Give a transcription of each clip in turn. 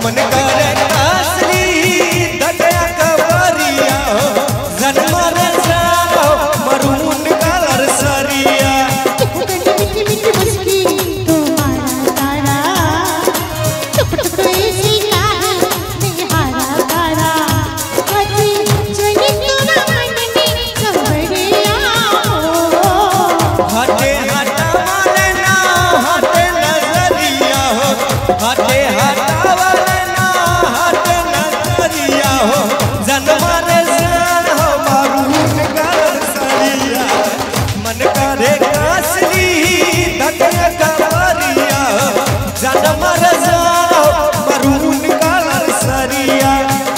मन करे असली दया कवरिया हो जन्म रे जाओ मरून कलर सरिया मीठी मीठी मुस्की तुम्हारा तारा टुक टुक ऐसी काहे निहारा तारा कभी चली तोरा मन में कवड़िया हो हटे हटावले ना हटे नजरिया हो हटे हटावले ना हटे नजरिया हो जन्म रे जान हो मरून कलर सरिया मन करे कासली दया कवरिया हो जन्म रे जान हो मरून कलर सरिया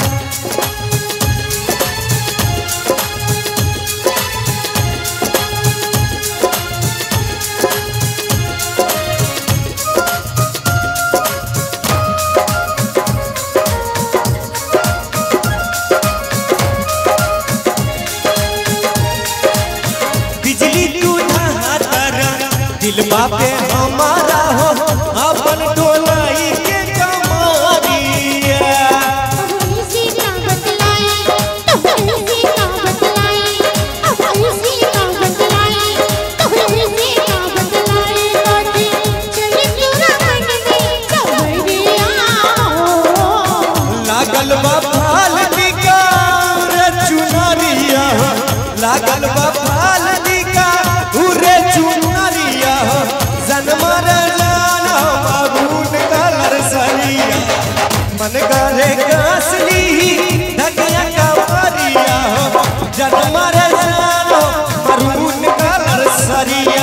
बिजली तू तारा दिल बापे हमारा हो अपन टोलाई के कमारिया ऐसी का बतलाई तो ऐसी का बतलाई अब ऐसी का बतलाई तो ऐसी का बतलाई कभी चली तोरा मन में कवड़िया हो लागल बा फाल दिका रे चुनरिया हो लागल बा फाल दिका उरे चुनरिया हो जन्म रे जान हो बाबून कलर सरिया मन करे कासली धकिया कवरिया हो जन्म रे जान हो मरून कलर सरिया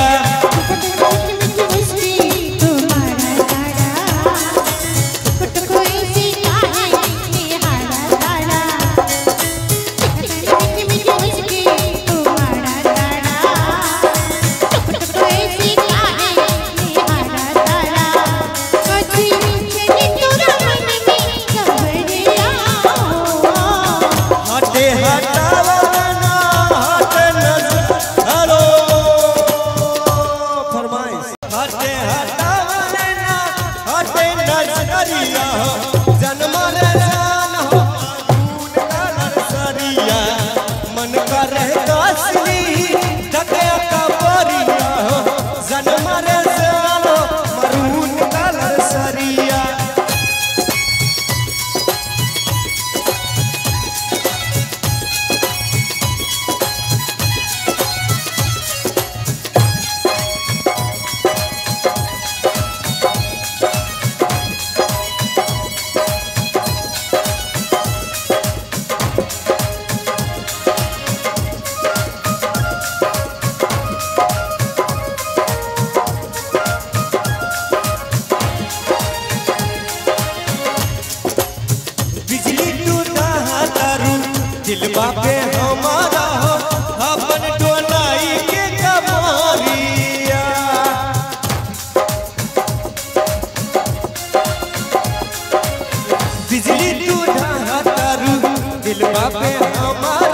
हटे हटावना हटे नजर हेलो फरमाइश हटे हटावना हटे नजरिया हो जन्म रे जान हो खून कलर सरिया मन करे कासली दया कवरिया हो जन्म रे जान हो मरून कलर सरिया बिजली टूटा तारू दिल बापे हमारा हो अपन टोलाई के कमारिया बिजली टूटा तारू दिल बापे हमारा